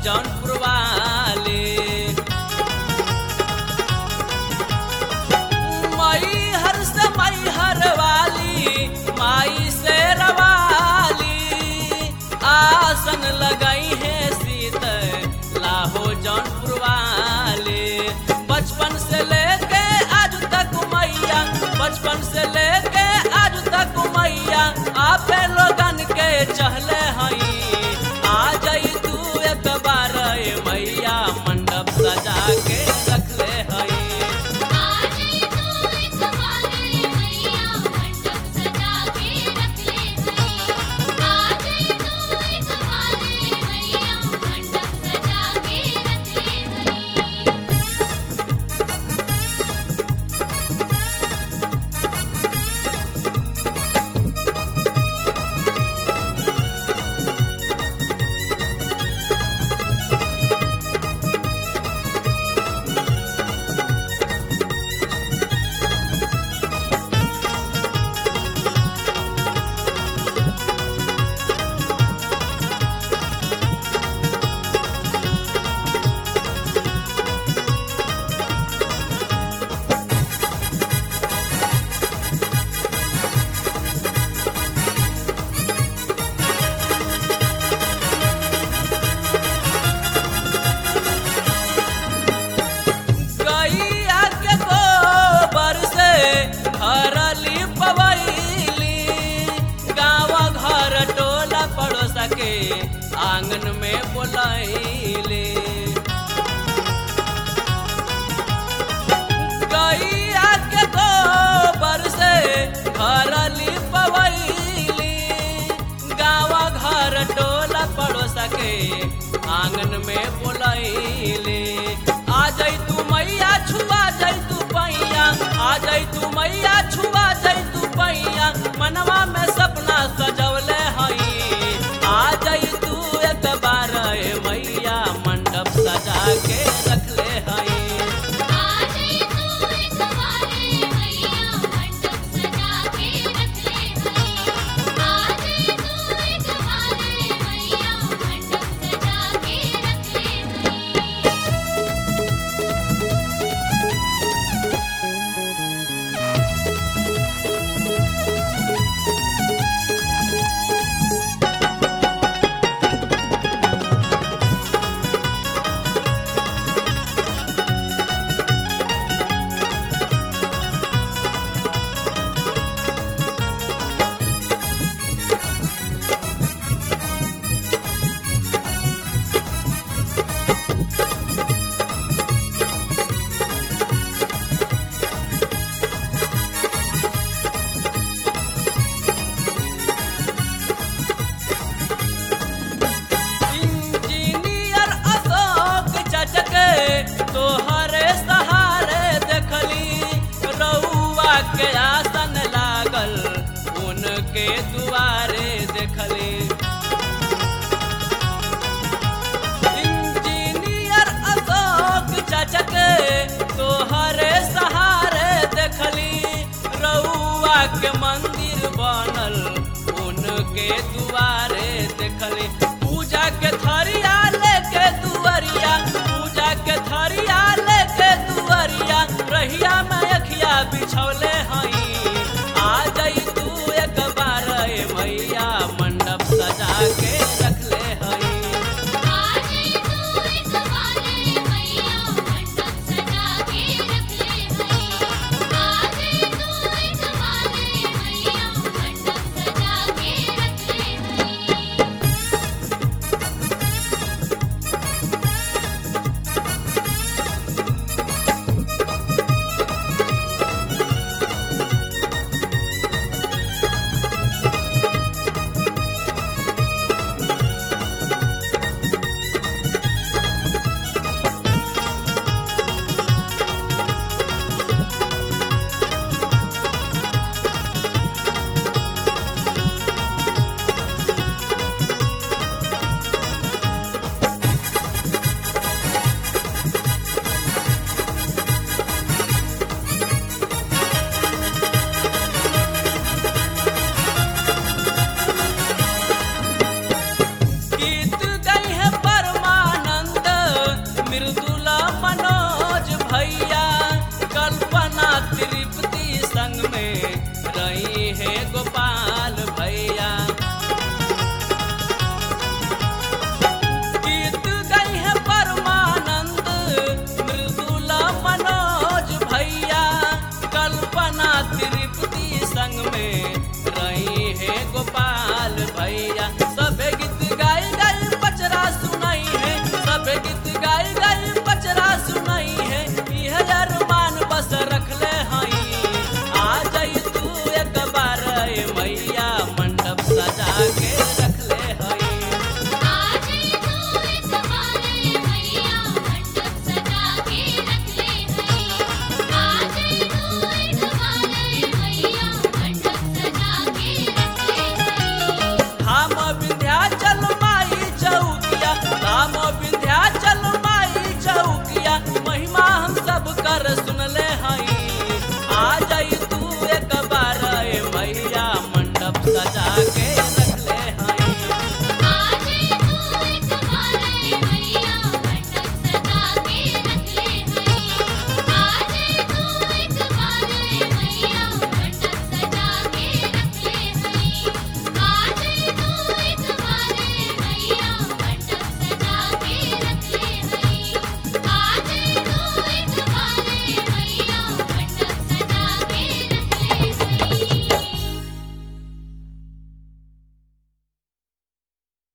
जौनपुर वाले मई हर से मई हर वाली माई से रवाली आसन लगाई है सीत लाहो जौनपुर वाले बचपन से लेके आज तक मैया बचपन से लेके आज तक मैया आपे लोगन के चहले हई आ जाई तू एक बार ए मैया मंडप सजा के रखले हई आज तू एक बारे मैया मंडप सजा के रख ले हई आज तू एक बारे मैया मंडप सजा के रख ले हई गैया के गोबर से हरली पवैली गाँव घर टोला पड़ोस के आंगन में बोलैली गैया के गोबर से हरली पवैली गाँव घर टोला पड़ोस के आंगन में बोलैली आ जाई तू मैया छुआ जाई तू पैया आ जाई तू मैया छुआ जाई तू पैया मनवा में सपना सजवले हई आ जाई तू एक बार ए मैया मंडप सजा के रखले हई आज तू एक बारे मैया मंडप सजा के रख ले हई आज तू एक बारे मैया मंडप सजा के रख ले हई इंजीनियर अशोक चचके तोहरे सहारे देखली रउआ के आसन लागल उनके दुआरे देखली इंजीनियर अशोक चचके तोहरे सहारे देखली रउआ के मंदिर बनल उनके दुआरे देखली